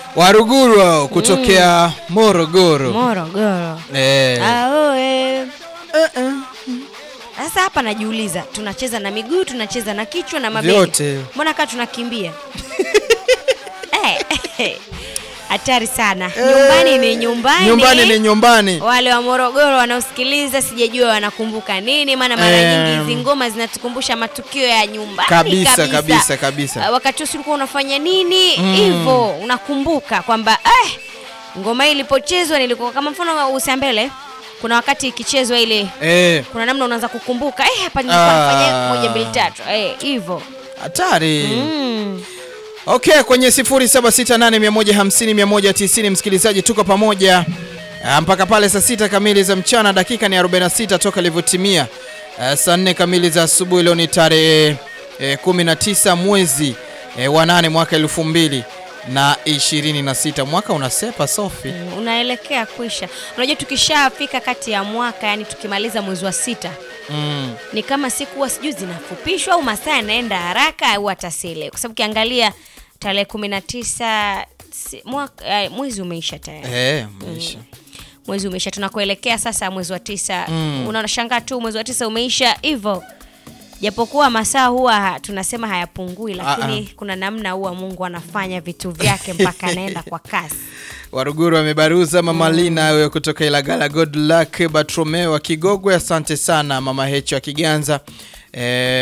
Waruguru hao kutokea Morogoro. Morogoro. Eh. Aoe. Sasa hapa najiuliza, tunacheza na miguu, tunacheza na kichwa na mabega. Vyote. Mbona kaa tunakimbia? Eh, eh, Hatari sana. Nyumbani ni nyumbani. Nyumbani ni nyumbani. Wale wa Morogoro wanaosikiliza sijajua wanakumbuka nini, maana mara Em. nyingi hizi ngoma zinatukumbusha matukio ya nyumbani Kabisa, kabisa, kabisa. Ah, Wakati huo ulikuwa unafanya nini hivyo, unakumbuka kwamba eh, ngoma hii ilipochezwa nilikuwa kama mfano usambele, kuna wakati ikichezwa ile Eh, kuna namna unaanza kukumbuka eh, hapa nilikuwa Ah. nafanya moja mbili tatu eh, hivyo hatari. mm. Okay, kwenye 0768150190 msikilizaji, tuko pamoja ah, mpaka pale saa sita kamili za mchana, dakika ni 46 toka ilivyotimia ah, saa 4 kamili za asubuhi. Leo ni tarehe eh, 19 mwezi eh, wa 8 mwaka elfu mbili na ishirini na sita. Mwaka unasepa Sofi. unaelekea kuisha. Unajua, tukishafika kati ya mwaka, yani tukimaliza mwezi wa sita Mm. ni kama siku huwa sijui zinafupishwa au masaa yanaenda haraka au hata sile, kwa sababu ukiangalia tarehe kumi na tisa si- mwaka- eh, mwezi umeisha tayari Eh, maisha. mwezi umeisha, tunakuelekea sasa mwezi wa tisa. Unashangaa tu mwezi wa tisa umeisha hivyo, japokuwa masaa huwa ha- tunasema hayapungui, lakini kuna namna huwa Mungu anafanya vitu vyake mpaka anaenda kwa kasi. Waruguru wamebaruza mama Lina wewe kutoka Ilagala, good luck Bartromeo wa Kigogwe, asante sana mama Hecho wa Kiganza eh,